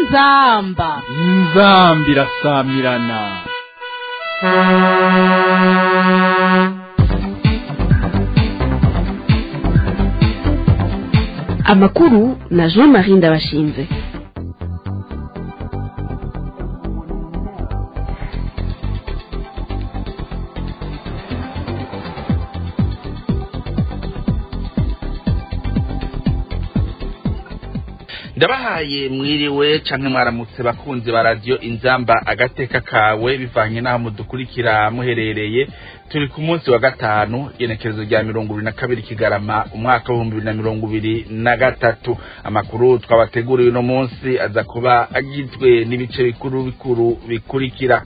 inzamba inzambi irasamirana amakuru na jean marie ndabashinze ndabahaye mwiriwe canke mwaramutse bakunzi ba radiyo inzamba agateka kawe bivanye n'aho mudukurikira muherereye turi ku munsi wa gatanu igenekerezo rya mirongo ibiri na kabiri kigarama umwaka w'ibihumbi bibiri na mirongo ibiri na gatatu amakuru twabateguriye uno munsi aza kuba agizwe n'ibice bikuru bikuru bikurikira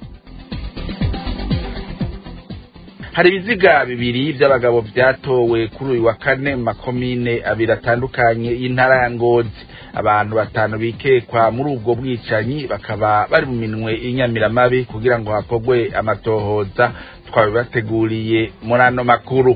hari ibiziga bibiri by'abagabo byatowe kuri uyu wa kane mu makomine abiri atandukanye y'intara ya ngozi abantu batanu bikekwa muri ubwo bwicanyi bakaba bari mu minwe y'inyamiramabi kugira ngo hakorwe amatohoza twabibateguriye muri ano makuru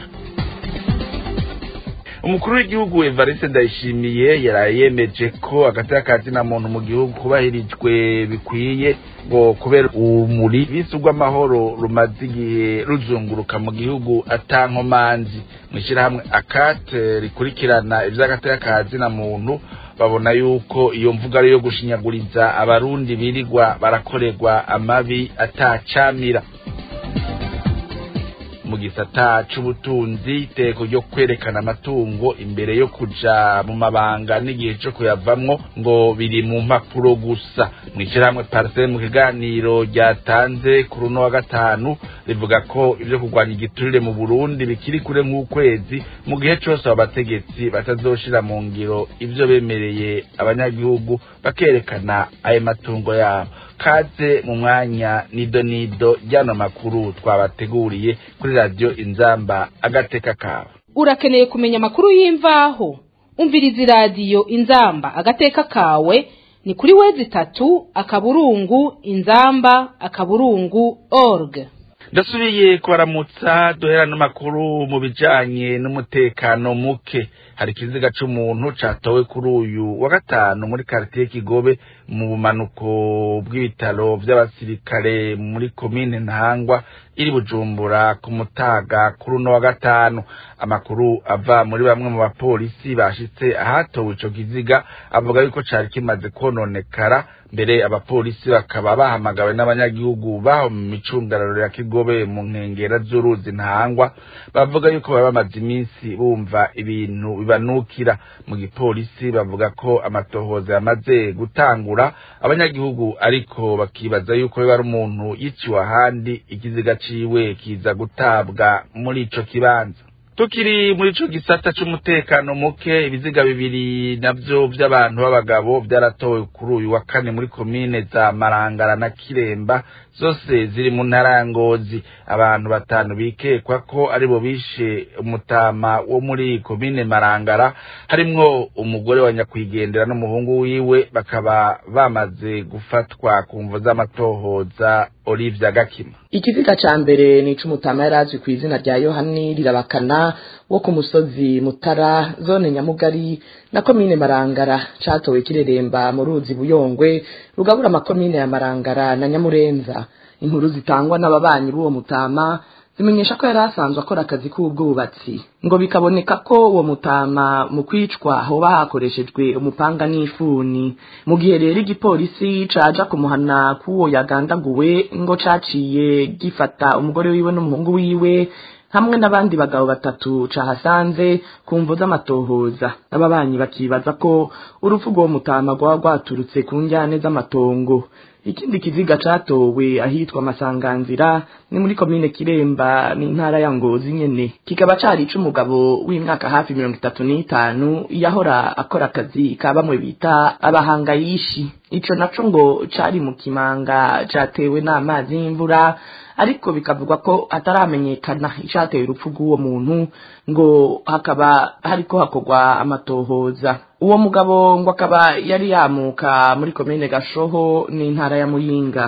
umukuru w'igihugu evariste ndayishimiye yaraye yemeje ko agateka ka zina muntu mu gihugu kubahirijwe bikwiye ngo kubera urumuri bisi rw'amahoro rumaze igihe ruzunguruka mu gihugu atankomanzi mu ishyirahamwe akate rikurikirana iby'agateka ka zina muntu babona yuko iyo mvuga ari iyo gushinyaguriza abarundi birirwa barakorerwa amabi atacamira mu gisata c'ubutunzi iteko ryo kwerekana amatungo imbere yo kuja mu mabanga n'igihe co kuyavamwo ngo biri mu mpapuro gusa mw'ishirahamwe parcelle mu kiganiro ryatanze ku runo wa gatanu rivuga ko ivyo kurwanya igiturire mu burundi bikiri kure nk'ukwezi mu gihe cose abo bategetsi batazoshira mu ngiro ivyo bemereye abanyagihugu bakerekana ayo matungo yabo kaze mu mwanya nido nido ryano makuru twabateguriye kuri radiyo inzamba agateka kawe urakeneye kumenya amakuru y'imvaho umviriza iradiyo inzamba agateka kawe ni kuri wezi itatu akaburungu inzamba akaburungu org ndasubiye kubaramutsa duhera n'amakuru mu bijanye n'umutekano muke hari ikiziga c'umuntu catowe kuri uyu wa gatanu muri karitiye kigobe mu bumanuko bw'ibitaro vy'abasirikare muri komine ntahangwa iri bujumbura ku mutaga kuri uno wa gatanu amakuru ava muri bamwe mu bapolisi bashitse ahatowe ico kiziga avuga yuko cari kimaze kononekara mbere abapolisi bakaba bahamagawe n'abanyagihugu baho mu micungararo ya kigobe mu nkengera z'uruzi ntahangwa bavuga yuko baba bamaze iminsi bumva ibintu bibanukira mu gipolisi bavuga ko amatohoza yamaze gutangura abanyagihugu ariko bakibaza yuko biba ari umuntu yiciwe ahandi ikiziga ciwe kiza gutabwa muri ico kibanza tukiri muri ico gisata c'umutekano muke ibiziga bibiri navyo vy'abantu b'abagabo vyaratowe kuri uyu wa kane muri komine za marangara na kiremba zose ziri mu ntara ya ngozi abantu batanu bikekwa ko aribo bishe umutama wo muri komine marangara harimwo umugore wa nyakwigendera n'umuhungu wiwe bakaba bamaze gufatwa ku mvo z'amatohoza olivia gakima ikiziga ca mbere ni ic'umutama yari azwi ku izina rya yohani rirabakana wo ku musozi mutara zone nyamugari na komine marangara catowe kireremba mu ruzi buyongwe rugabura amakomine ya marangara na nyamurenza inkuru zitangwa n'ababanyi b'uwo mutama zimenyesha ko yari asanzwe akora akazi k'ubwubatsi ngo bikaboneka ko uwo mutama mu kwicwa hoba hakoreshejwe umupanga n'ifuni mu gihe rero igipolisi caja kumuhana k'uwo yagandaguwe ngo caciye gifata umugore wiwe n'umuhungu wiwe hamwe n'abandi bagabo batatu cahasanze ku mvo z'amatohoza ababanyi bakibaza ko urupfu rw'uwo mutama rwaba rwaturutse ku njyane z'amatongo ikindi kiziga catowe ahitwa masanganzira ni muri komine kiremba n'intara ya ngozi nyene kikaba cari ic'umugabo w'imyaka hafi mirongo itatu n'itanu yahora akora akazi ka bamwe bita abahangayishi ico naco ngo cari mu kimanga catewe n'amazi y'imvura ariko bikavugwa ko ataramenyekana icateye urupfu rw'uwo muntu ngo hakaba hariko hakorwa amatohoza uwo mugabo ngo akaba yari yamuka muri komine gashoho n'intara ya muyinga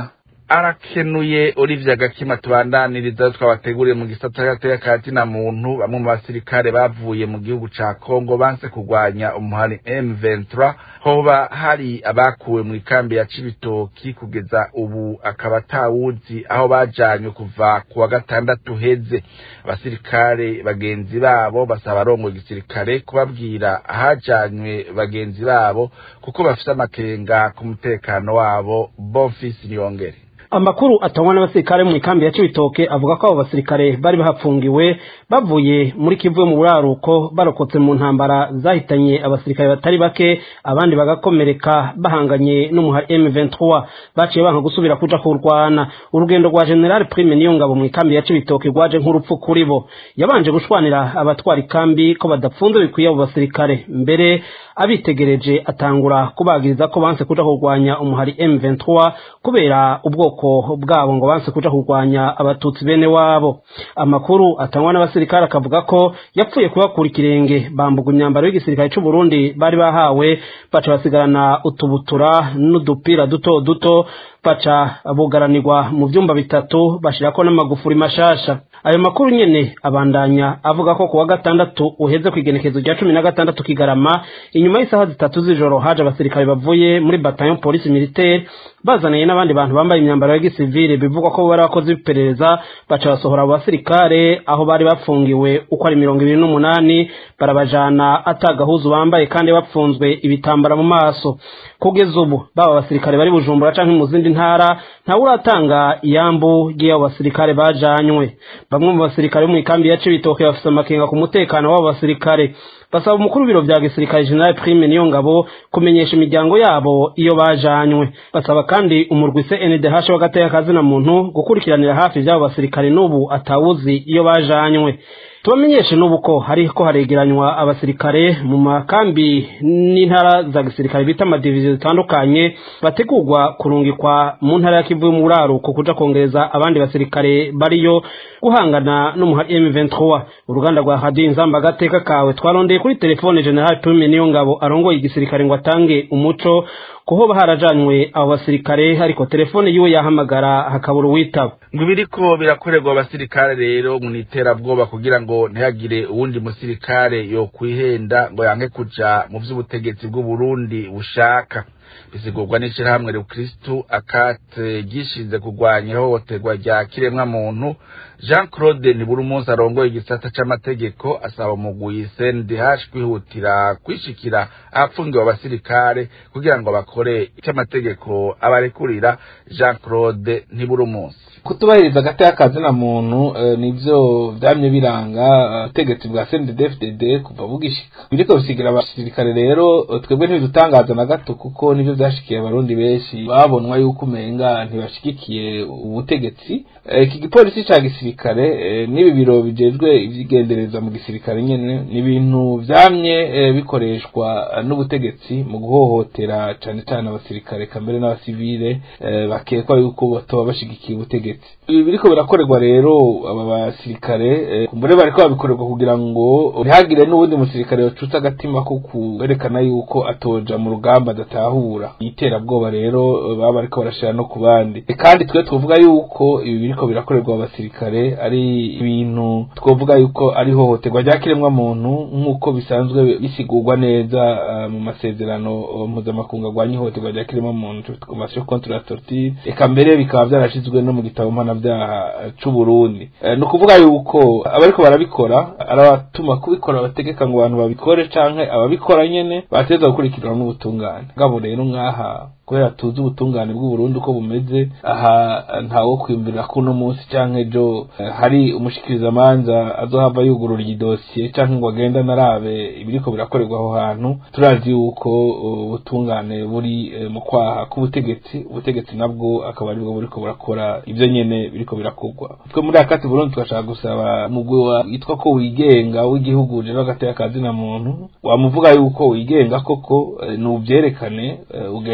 arakenuye Olivier Gakima tubandaniriza twabateguriye mu gisata gateka kati na muntu bamwe mu basirikare bavuye mu gihugu ca Kongo banse kugwanya umuhari M23 hoba hari abakuwe mu ikambi ya Cibitoki kugeza ubu akaba tawuzi aho bajanywe kuva kuwa gatandatu heze abasirikare bagenzi babo basaba arongo igisirikare kubabwira ahajanywe bagenzi babo kuko bafise amakenga ku mutekano wabo Bonfils Niyongere amakuru atangwa n'abasirikare mu ikambi ya Cibitoke avuga ko abo basirikare bari bahapfungiwe bavuye muri Kivu mu buraruko barokotse mu ntambara zahitanye abasirikare batari bake abandi bagakomereka bahanganye n'umuhari M23 baciye banka gusubira kuja kurwana urugendo rwa General Prime niyo ngabo mu ikambi ya Cibitoke rwaje nk'urupfu kuri bo yabanje gushwanira abatwara ikambi ko badapfunze bikwiye abo basirikare mbere abitegereje atangura kubagiriza ko banse kuja kurwanya umuhari M23 kubera ubwoko bwabo ngo banse kuja kurwanya abatutsi bene wabo amakuru atangwa n'abasirikare akavuga ko yapfuye kubakura ikirenge bambuga imyambaro y'igisirikare c'u Burundi bari bahawe baca basigarana utubutura n'udupira duto duto baca bugaranirwa mu vyumba bitatu bashirako n'amagufuri mashasha ayo makuru nyene abandanya avuga ko kuwa gatandatu uheze kwigenekezo rya cumi na gatandatu kigarama inyuma y'isaha zitatu z'ijoro haje abasirikare bavuye muri bataillon police militaire bazaniye n'abandi bantu bambaye imyambaro ya gisivile bivugwa ko bari abakozi b'iperereza baca basohora abo basirikare aho bari bafungiwe uko ari mirongo ibiri n'umunani barabajana atagahuzu bambaye kandi bapfunzwe ibitambara mu maso kugeza ubu baba abasirikare bari bujumbura canke mu zindi ntara ntawe uratanga iyambu ry'abo basirikare bajanywe bamwe mu basirikare bo mu ikambi ya Cibitoke bafise amakenga ku mutekano w'abo basirikare basaba umukuru w'ibiro vya gisirikare General Prime niyo ngabo kumenyesha imiryango yabo iyo bajanywe basaba kandi umurwi CNDH w'agateka kazina muntu gukurikiranira hafi vy'abo basirikare n'ubu atawuzi iyo bajanywe tubamenyeshe n'ubu ko hariko haregeranywa abasirikare mu makambi n'intara za gisirikare bita amadiviziyo zitandukanye bategurwa kurungikwa mu ntara ya Kivu mu buraruko kuja kongereza abandi basirikare bariyo guhangana n'umuhari M23 uruganda rwa Radio Inzamba gateka kawe twarondeye kuri telefone General Prime niyo ngabo arongoye igisirikare ngo atange umuco kuho harajanywe abo basirikare ariko telefone yiwe yahamagara hakabura uwitaba ngo ibiriko birakorerwa abasirikare rero mu iterabwoba kugira ngo ntihagire uwundi musirikare yo kwihenda ngo yanke kuja mu vy'ubutegetsi bw'u Burundi bushaka bisigurwa n'ishirahamwe rukristu akate gishinze kurwanya ihohoterwa rya kiremwa muntu jean claude nibura umunsi arongoye igisata c'amategeko asaba umugwi cndh kwihutira kwishikira ahapfungiwe abasirikare kugira ngo bakore icy'amategeko abarekurira jean claude ntibura umunsi kutubahiriza agateka kazina muntu nivyo vyamye biranga ubutegetsi bwa CNDD-FDD kuva bugishika biriko bisigira abasirikare rero twebwe ntibidutangaza na gato kuko nivyo vyashikiye abarundi benshi babonwa yuko umenga ntibashigikiye ubutegetsi iki gipolisi ca gisirikare n'ibi biro bijejwe ivyigendereza mu gisirikare nyene ni ibintu vyamye bikoreshwa n'ubutegetsi mu guhohotera cane cane abasirikare kambere n'abasivile bakekwa yuko batoba bashigikiye ubutegetsi ibi biriko birakorerwa rero aba basirikare kumbure bariko babikorerwa kugira ngo ntihagire n'ubundi musirikare yocutse agatima ko kwerekana yuko atoja mu rugamba adatahura iterabwoba rero baba bariko barashira no ku bandi kandi twe twovuga yuko ibi biriko birakorerwa abasirikare ari ibintu twovuga yuko ari hohoterwa rya kiremwa muntu nk'uko bisanzwe bisigurwa neza mu masezerano mpuzamakungu arwanya ihohoterwa rya kiremwa muntu convention contre la torture eka mbere bikaba vyarashizwe no mu gitabo mpanavyaha c'u Burundi ni ukuvuga yuko abariko barabikora arabatuma kubikora bategeka ngo abantu babikore canke ababikora nyene bateza gukurikiranwa n'ubutungane ngabo rero nk'aha kubera tuzi ubutungane bw'u Burundi uko bumeze aha ntawo kwimvira ko uno munsi canke ejo hari umushikirizamanza azohava yugurura iyi dosiye canke ngo agenda narabe ibiriko birakorerwa aho hantu turazi yuko ubutungane buri mu kwaha k'ubutegetsi ubutegetsi nabwo akaba aribwo buriko burakora ivyo nyene biriko birakorwa twe muri akati Burundi tugashaka gusaba mugwi witwa ko wigenga w'igihugu rero agateka kazina muntu wamuvuga yuko wigenga koko nuvyerekane ugende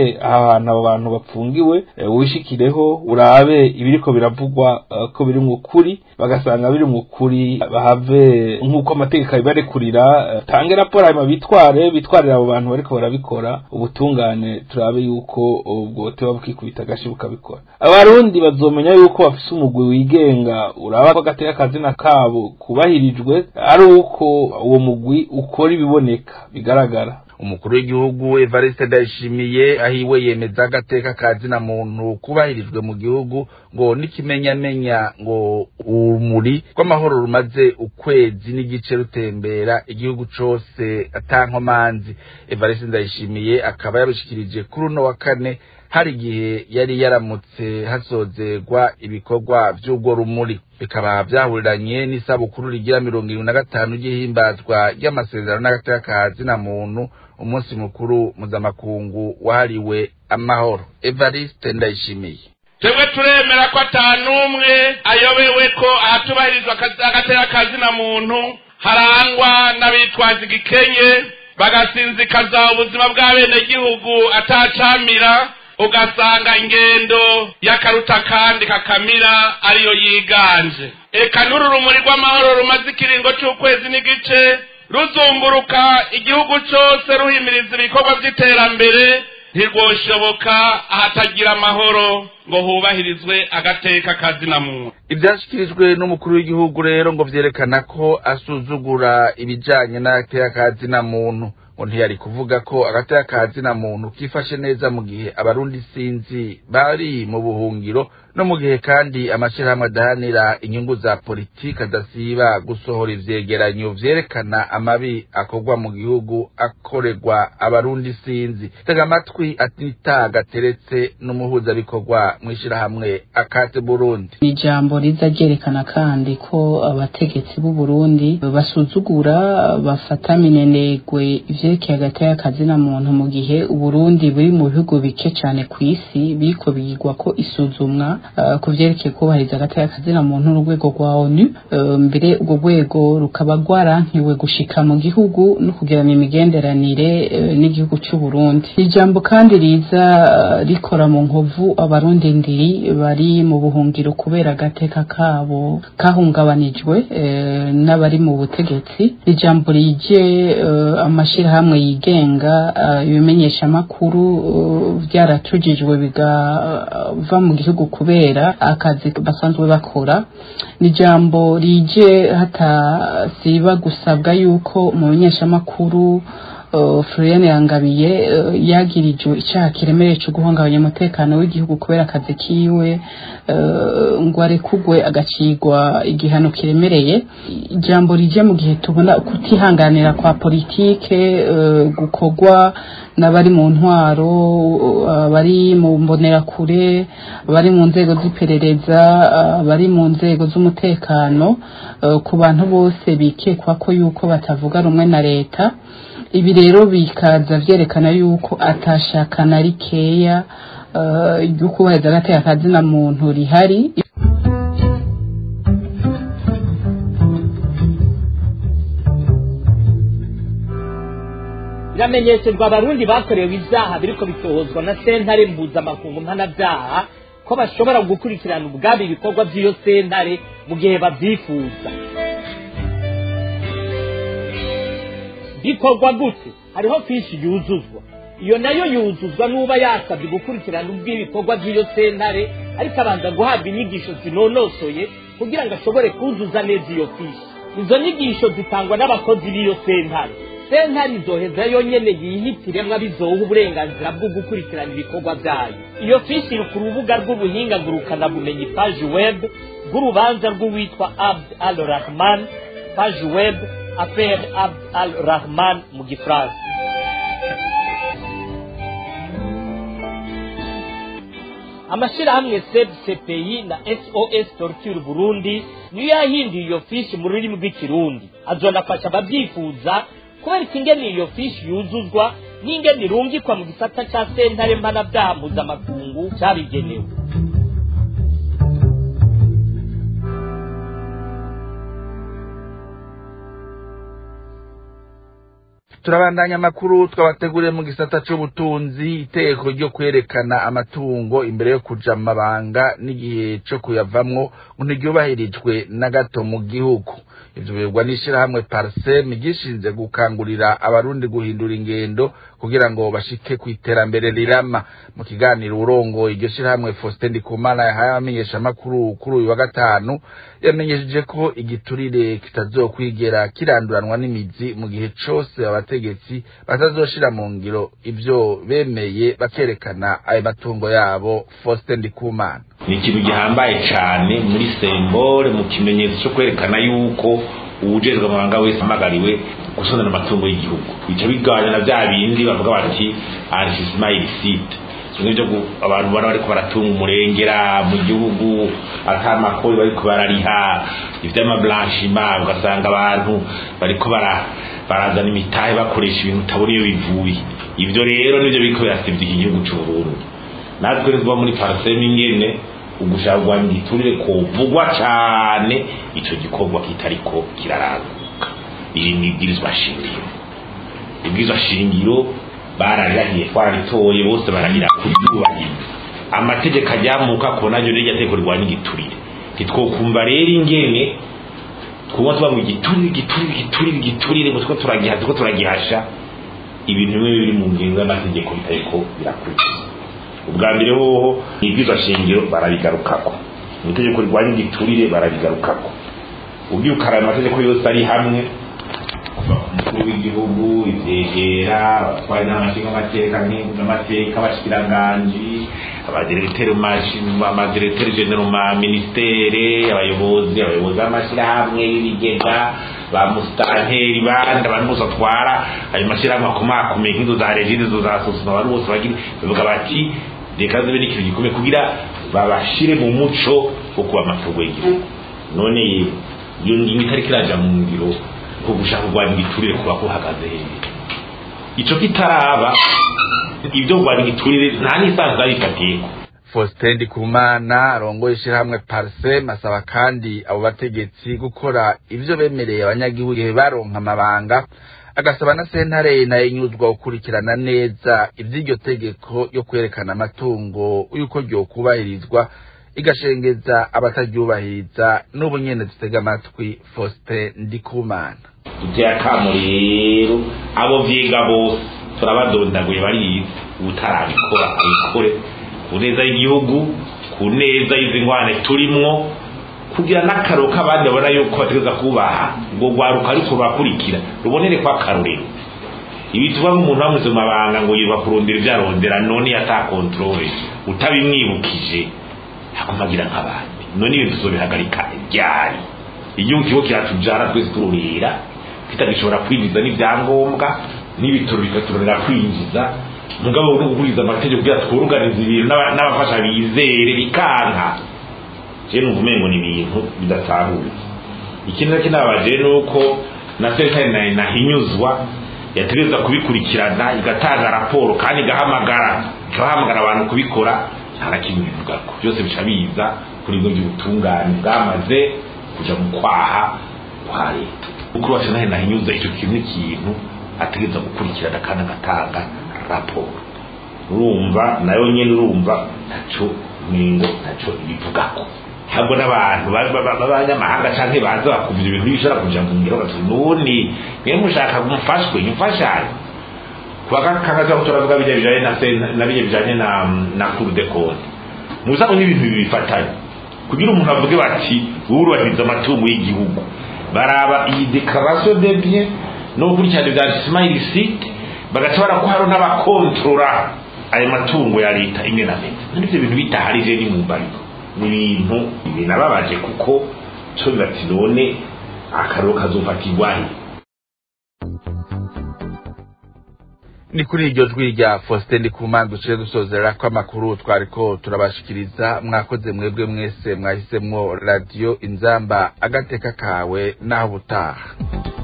uje ahantu abo bantu bapfungiwe wishikireho urabe ibiriko biravugwa ko biri mu kuri bagasanga biri mu kuri bahave nk'uko amategeko abibarekurira tange raporo hanyuma bitware bitwarira abo bantu bariko barabikora ubutungane turabe yuko bwote bukikubita agashi bukabikora abarundi bazomenya yuko bafise umugwi wigenga uraba ko agateka akazina kabo kubahirijwe ari uko uwo mugwi ukora ibiboneka bigaragara umukuru w'igihugu Evariste Ndayishimiye ahiwe yemeza agateka kazina muntu kubahirijwe mu gihugu ngo n'ikimenyamenya ngo urumuri rw'amahoro rumaze ukwezi n'igice rutembera igihugu cose atankomanzi Evariste Ndayishimiye akaba yabishikirije kuri uno wa kane hari igihe yari yaramutse hasozerwa ibikorwa vy'ubwo rumuri bikaba vyahuriranye n'isabukuru rigira mirongo irindwi na gatanu ry'ihimbazwa ry'amasezerano n'agateka kazina muntu umunsi mukuru mpuzamakungu wahariwe amahoro evariste ndayishimiye twebwe turemera ko atanumwe ayobewe ko ahatubahirizwa agateka kazina muntu harangwa n'abitwaza igikenye bagasinzikaza ubuzima bw'abenegihugu atacamira ugasanga ingendo y'akaruta kandi kakamira ariyo yiganje eka n'uru rumuri rw'amahoro rumaze ikiringo c'ukwezi n'igice ruzunguruka igihugu cose ruhimiriza ibikorwa vy'iterambere ntirwoshoboka ahatagira amahoro ngo hubahirizwe agateka kazina muntu ivyashikirijwe n'umukuru w'igihugu rero ngo vyerekana ko asuzugura ibijanye n'agateka kazina muntu ngo ntiyari kuvuga ko agateka kazina muntu kifashe neza mu gihe abarundi sinzi bari mu buhungiro no mu gihe kandi amashirahamwe adahanira inyungu za politiki adasiba gusohora ivyegeranyo vyerekana amabi akorwa mu gihugu akorerwa abarundi sinzi tega amatwi atita gateretse n'umuhuzabikorwa mw'ishirahamwe akate burundi ni ijambo riza ryerekana kandi ko abategetsi b'u Burundi basuzugura bafata minenegwe ivyerekeye agateka kazina muntu mu gihe uburundi buri mu bihugu bike cane kw'isi biriko bigirwa ko isuzumwa uh, ku vyerekeye kubahiriza agateka kazina muntu n'urwego rwa onu uh, mbere urwo rwego rukaba rwarankiwe gushika mu gihugu no kugirana imigenderanire uh, n'igihugu c'u Burundi ijambo kandi riza rikora mu nkovu abarundi ndiri bari mu buhungiro kubera agateka kabo kahungabanijwe n'abari mu butegetsi ijambo rije amashirahamwe yigenga ibimenyesha amakuru byaratujijwe bigava mu gihugu kubera akazi basanzwe bakora ni ijambo rije hatasiba gusabwa yuko mu menyeshamakuru Floriane Yangabiye yagirijwe icyaha kiremereye cyo guhungabanya umutekano w'igihugu kubera akazi kiwe ngo arekugwe agacigwa igihano kiremereye ijambo rije mu gihe tubona kutihanganira kwa politike gukorwa n'abari mu ntwaro bari mu mbonerakure bari mu nzego z'iperereza bari mu nzego z'umutekano ku bantu bose bikekwa ko yuko batavuga rumwe na leta ibi rero bikaza vyerekana yuko atashaka na rikeya ryo kubaheza agateka kazina muntu rihari biramenyesherwa abarundi bakorewe ibyaha biriko bitohozwa na sentare mpuzamakungu mpanabyaha ko bashobora gukurikirana ubwabo ibikorwa by'iyo sentare mu gihe babyifuza bikorwa gute hariho fishi yuzuzwa iyo nayo yuzuzwa n'uba yasabye gukurikirana ubw'ibikorwa by'iyo sentare ariko abanza guhabwa inyigisho zinonosoye kugira ngo ashobore kuzuza neza iyo fishi izo nyigisho zitangwa n'abakozi b'iyo sentare sentare izoheza yonyene yihitiremwo abizoha uburenganzira bwo gukurikirana ibikorwa byayo iyo fishi iri ku rubuga rw'ubuhinga ngurukanabumenyi paji web bw'urubanza rw'uwitwa abd al rahman paji web affaire abd al rahman mu gifaransa amashirahamwe seb cpi na sos torture burundi niyo yahinduye iyo fishi mu rurimi rw'ikirundi azonafasha ababyifuza kubereka ingene iyo fishi yuzuzwa n'ingene irungikwa mu gisata ca sentare mpanabyaha mpuzamakungu cabigenewe turabandanya amakuru twabateguriye mu gisata c'ubutunzi itegeko ryo kwerekana amatungo imbere yo kuja mu mabanga n'igihe co kuyavamwo ngo ntiryubahirijwe na gato mu gihugu ivyo bivugwa n'ishirahamwe parsem gishinze gukangurira abarundi guhindura ingendo kugira ngo bashike ku iterambere rirama mu kiganiro urongoye iryo shirahamwe Faustin Ndikumana yahaye abamenyeshamakuru kuri uyu wa gatanu yamenyesheje ko igiturire kitazokwigera kiranduranwa n'imizi mu gihe cose abategetsi batazoshira mu ngiro ivyo bemeye bakerekana ayo matungo yabo Faustin Ndikumana ni ikintu gihambaye cyane muri sembore mu kimenyetso cyo kwerekana yuko uwujejwe amabanga wese amagariwe gusonana amatungo y'igihugu bica bigabanya na bya bindi bavuga bati arisimayili site bimwe byo abantu bana bariko baratunga umurengera mu gihugu atamakori bariko barariha ivy'amablanchima ugasanga abantu bariko bara barazana imitahe bakoresha ibintu utabona iyo bivuye ivyo rero nivyo biriko birasivya iki gihugu c'uburundi natwe rero tuba muri parseme ingene ugushaka kurwanya igiturire kovugwa cane ico gikorwa kitariko kiraranguka iri ni ibwirizwa shingiro ibwirizwa shingiro bararirahiye twararitoye bose bararira kuryubahiriza amategeko ajyamuka ko naryo rirya tegeko rirwanya igiturire ntitwokumva rero ingene twuba tuba mu giturire igiturire igiturire igiturire ngo two turagiha two turagihasha ibintu bimwe biri mu ngingo y'amategeko bitariko birakurikiza ubwa mbere hoho ibwirizwa shingiro barabigarukako mu itegeko rirwanya igiturire barabigarukako ubwiye ukaraba amategeko yose ari hamwe kuva ku mukuru w'igihugu ivyegera abatwari n'amashinga amateka n'amateka abashikiranganji abadiregiteri amadiregiteri genero ma ministere abayobozi abayobozi b'amashirahamwe y'ibigega ba musitanteri bandi abantu bose batwara ayo mashirahamwe akomakomeye nk'izo za regine izo za sosoma abantu bose bagira bavuga bati reka zibe n'ikintu gikomeye kugira babashire mu muco wo kuba amatungo y'igihugu none iyo ngingo itariko iraja mu ngiro ko gushaka kurwanya igiturire kuba kuhagaze hejuru ico kitaraba ibyo kurwanya igiturire nta n'isanzwe abifatiyeko Faustin Ndikumana arongoye ishirahamwe Parsem asaba kandi abo bategetsi gukora ivyo bemereye abanyagihugu igihe baronka amabanga agasaba na sentare nayo inyuzwa gukurikirana neza ivy'iryo tegeko yo kwerekana amatungo yuko ryokubahirizwa igashengeza abataryubahiriza n'ubu nyene dutega amatwi Faustin Ndikumana duteye akamo rero abo vyiga bose turabadondaguye barize utarabikora abikore ku neza y'igihugu ku neza y'izi ngwane turimwo kugira n'akaro k'abandi babona yuko bategereza kubaha ngo rwaruka ariko rurakurikira rubonere ko akarorero ibi tuba nk'umuntu bamuze mu mabanga ngo yirirwa kurondera ibyo arondera none yatakontorore utabimwibukije akomagira nk'abandi none ibintu tuzobihagarika ryari igihugu kigo kiratujara twese tururira kitagishobora kwinjiza n'ibyangombwa n'ibitoro bikaturorera kwinjiza mugabo no gukurikiza amategeko kugira twuruganiza ibintu n'abafasha bizere bikanka je numva umengo ni ibintu bidasahuye ikindi nacyo nabaje ni uko na sentare nayo nahinyuzwa yategereza kubikurikirana igatanga raporo kandi igahamagara ikabahamagara abantu kubikora nta na kimwe bivugako byose bica biza kuri bwo by'ubutungane bwamaze kuja mu kwaha kwa leta ukuri wacu nahe nahinyuza icyo kintu n'ikintu ategereza gukurikirana kandi agatanga raporo urumva nayo nyene urumva ntaco ningo ntaco ibivugako ntabwo n'abantu b'abanyamahanga canke baza bakumva ibintu bishobora kuja mu ngiro bati nuni mwe mushaka mufashwe imfashanyo kuwa kangaza ko turavuga bijya bijanye na na bijya bijanye na na cour de compte muzaho n'ibintu bibifatanye kugira umuntu avuge bati wurubahiriza amatungo y'igihugu baraba iyi declaration de bien no gukurikirana ivyanditsema illicite bagaca barakuharo n'abakontorora ayo matungo ya leta imwe na leta n'ivyo bintu bitaharije ni mu mbariro ni ibintu binababaje kuko co bibati none akaroro kazofatirwahe ni kuri iryo jwi rya Faustin Ndikumana duciye dusozera ko amakuru twariko turabashikiriza mwakoze mwebwe mwese mwahisemwo radio inzamba agateka kawe naho butaha